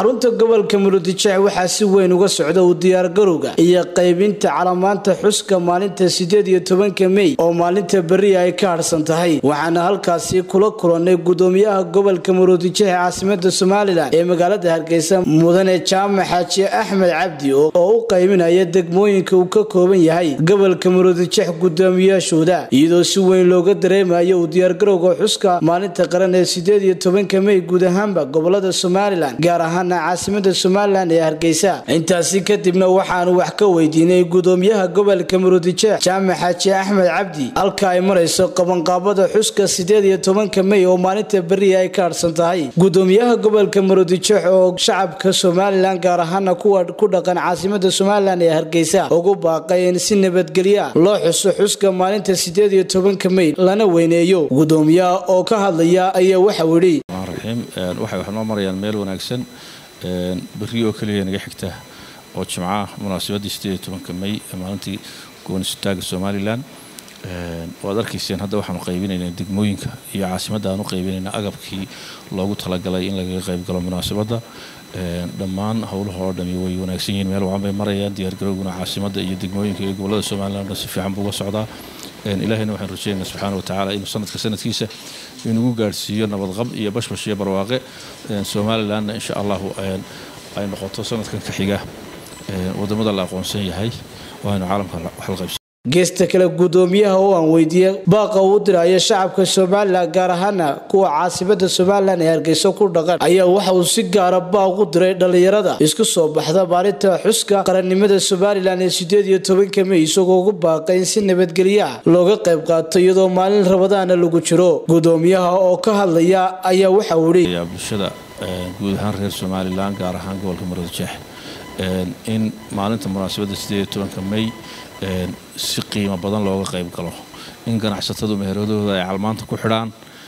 xarunta gobolka murudijeec waxaa si weyn uga socda u diyaargarowga iyo qaybinta calamaanta xuska maalinta sideed iyo tobanka mey oo maalinta beri ay ka harhsan tahay waxaana halkaasi kula kulanay gudoomiyaha gobolka murudijeec caasimada somalilan ee magaalada hargeysa mudane jaamac xaaji axmed cabdi oo u qaybinaya degmooyinka uu ka kooban yahay gobolka murudijeec gudoomiyaashooda iyadoo si weyn looga dareemayo u diyaargarowga xuska maalinta qaran ee sideed iyo tobanka mey guud ahaanba gobolada somalilan gaar ahaana caasimada somalilan ee hargeysa intaasi kadibna waxaanu wax ka weydiinay gudoomiyaha gobolka murudijeec jaamac xaaji axmed cabdi halka ay marayso qabanqaabada xuska sideed iyo tobanka mey oo maalinta beriya ay ka harhsan tahay gudoomiyaha gobolka murudijeec oo shacabka somalilan gaar ahaana kuwa ku dhaqan caasimada somalilan ee hargeysa ugu baaqay in si nabadgelya loo xuso xuska maalinta sideed iyo tobanka mey lana weyneeyo gudoomiyaha oo ka hadlaya ayaa waxau yidhi raxiim waxay wax noo marayaan meel wanaagsan berri oo keliya naga xigta oo jimcaha munaasabadii sideed iyo tobanka mey ee maalintii goonisutaaga somalilan waad arkayseen hadda waxaanu qaybinaynaa degmooyinka iyo caasimadda aan u qaybinaynaa agabkii loogu talagalay in lagaga qaybgalo munaasabadda dhammaan howlaha oo dhami way wanaagsan yihiin meel wacan bay marayaan diyaargarowguna caasimadda iyo degmooyinka iyo gobolada somalilan dhan si fiican buu uga socdaa ilaahayna waxaan rajeynaynaa subxaana wa tacaala inuu sanadka sanadkiisa inugu gaadhsiiyo nabadqab iyo bashbash iyo barwaaqe somalilanna insha allahu ay noqoto sanadkan ka xiga wadamada la aqoonsan yahay waaynu caalamka waxlaqaybsan geesta kale gudoomiyaha oo aan weydiiyey baaqa uu diraya shacabka somalilan gaar ahaana kuwa caasimada somalilan ee hargeyso ku dhaqan ayaa waxa uu si gaara baaq u diray dhallinyarada isku soo baxda maalinta xuska qarannimada somalilan ee sideed iyo tobanka mey isagoo ugu baaqay in si nabadgelyo ah looga qayb qaato iyadoo maalin rabadaana lagu jiro gudoomiyaha oo ka hadlaya ayaa waxa uu yidhi bulshada guud ahaan reer somalilan gaar ahaan gobolka murudijeex in maalinta munaasabadda sideed iyo tobanka mey si qiimo badan looga qayb galo in ganacsatadu meheradooda ay calmaanta ku xidhaan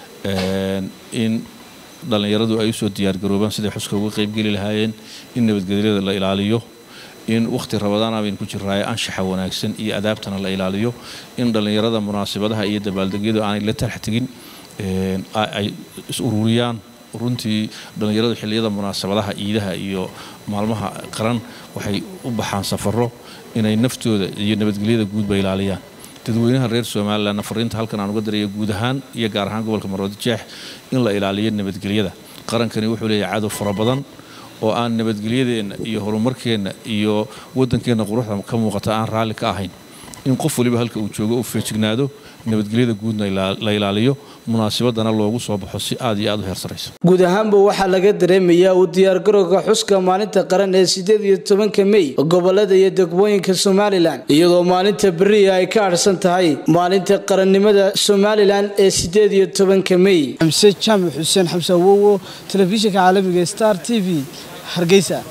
in dhallinyaradu ay usoo diyaargaroobaan siday xuska uga qaybgeli lahaayeen in nabadgelyada la ilaaliyo in wakhti rabadaan baynu ku jiraayo anshaxa wanaagsan iyo adaabtana la ilaaliyo in dhallinyarada munaasabadaha iyo dabaaldegyadu aanay la tarx tegin ay is ururiyaan runtii dhallinyaradu xilliyada munaasabadaha ciidaha iyo maalmaha qaran waxay u baxaan safaro inay naftooda iyo nabadgelyada guudba ilaaliyaan dadweynaha reer somalilanna fariinta halkan aan uga daraya guud ahaan iyo gaar ahaan gobolka maroodijeex in la ilaaliyo nabadgelyada qarankani wuxuu leeyahay cadow fara badan oo aan nabadgelyadeenna iyo horumarkeenna iyo waddankeenna quruxda ka muuqata aan raalli ka ahayn in qof waliba halka uu joogo uu feejignaado nabadgelyada guudna la ilaaliyo munaasabadana loogu soo baxo si aad iyo aad u heersarayso guud ahaanba waxaa laga dareemayaa uu diyaargarowga xuska maalinta qaran ee sideed iyo tobanka mey gobolada iyo degmooyinka somalilan iyadoo maalinta beriya ay ka adhsan tahay maalinta qarannimada somalilan ee sideed iyo tobanka mey xamse jaamac xuseen xamse awowo telefishinka caalamiga star t v hargeysa